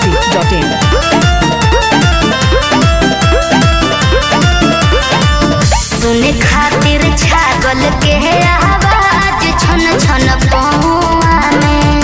biharmasti.in सुने खातिर छागल के आवाज छन छन पहुआ में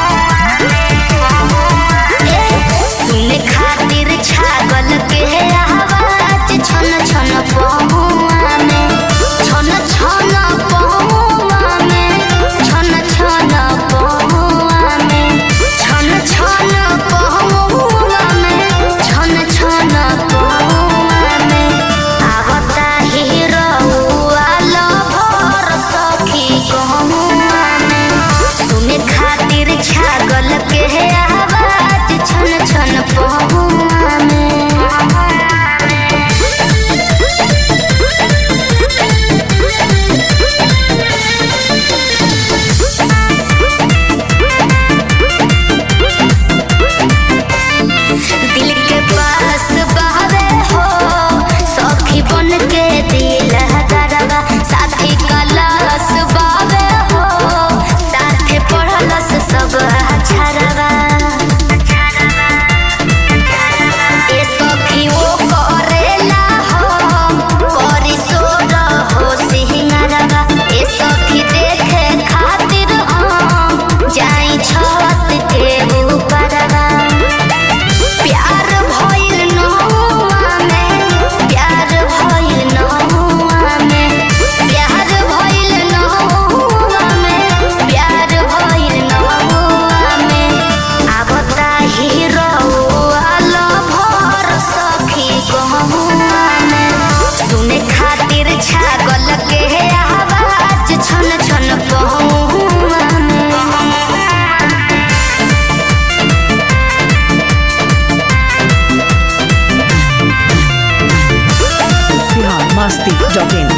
ए, सुने खातिर छागल के आवाज छन छन पहुआ में छन छन पहुआ में छन छन पहुआ में छन छन पहुआ में छन छन पहुआ में आवता हिरौआ लभर सखी गहुआ में सुने खातिर छागल के आवाज छन छन पहुआ में दिल के पास बहवे हो सखी बन के दिल गरबा साथी कलस बावे हो साथे पढ़लस सब अछरवा ए सखी वो करेला हो करी सोर हो सिंहरवा ए सखी देखे खातिर हम जाई छत के ऊपरवा प्यार भइल नहुआ में प्यार भइल नहुआ में प्यार भइल नहुआ में प्यार भइल नहुआ में आवता हिरौआ लभर सखी गहुआ में सुने खातिर छागल के आवाज छन छन पहुआ में biharmasti.in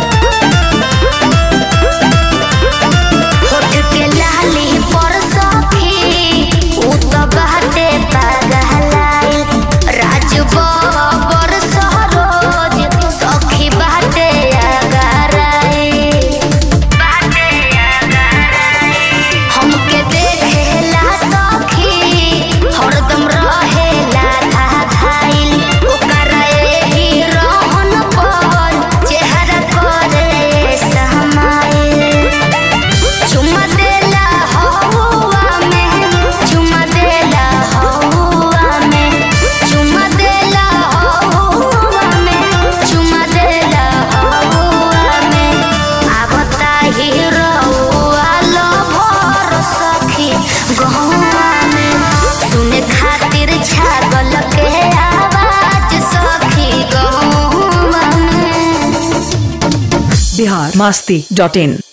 होठ के लाली पर सखी उ त बाटे पागलाई राज बबर सरोज सखी बाटे आगराई बाटे आगराई हमके देखेला सखी हरदम रहेला धाधाइल ओकरा एही रहन पर चेहरा करे समाइल चुमा देला हौवा में चुमा देला हौवा में चुमा देला हौवा में चुमा देला हौवा में आवता हिरौआ लभर सखी गहुआ में सुने खातिर छागल के आवाज सखी गहुआ में biharmasti.in